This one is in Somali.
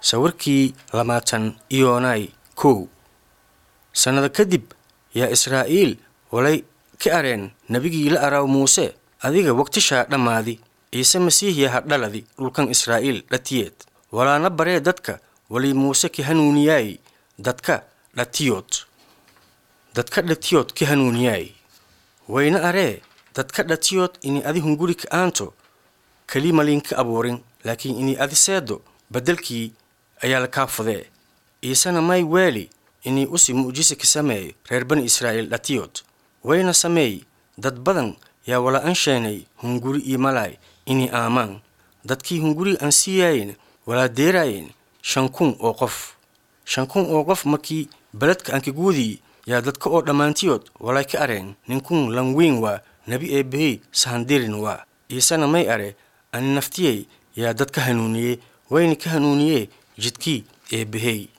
sawirkii lamaatan iyoonay kow sannado kadib yaa israa'iil walay ka areen nebigii la araaw muuse adiga waqtishaa dhammaadi ciise masiihiya ha dhaladi dhulkan israa'iil dhatiyeed walaana baree dadka walii muuse ka hanuuniyaay dadka dhatiyood dadka dhatiyood ka hanuuniyaay wayna aree dadka dhatiyood inay adi hunguri ka aanto keli malinka abuurin laakiin inay adi seedo beddelkii ayaa la kaa fudee ciisena may weeli inay usi mu'jise ka sameeyo reer bani israa'iil dhatiyood wayna sameey dad badan yaa wala ansheenay hunguri iyo malaay inay aamaan dadkii hunguri aan siiyaayeen walaa deeraayeen shan kun oo qof shan kun oo qof markii beledka ankaguudii yaa dadka oo dhammaantiyood walay ka areen ninkun lan weyn waa nebi eebbahey sahandirin waa ciisena may are ani naftiyey yaa dadka hanuuniyey wayna ka hanuuniyee jidkii eebbahey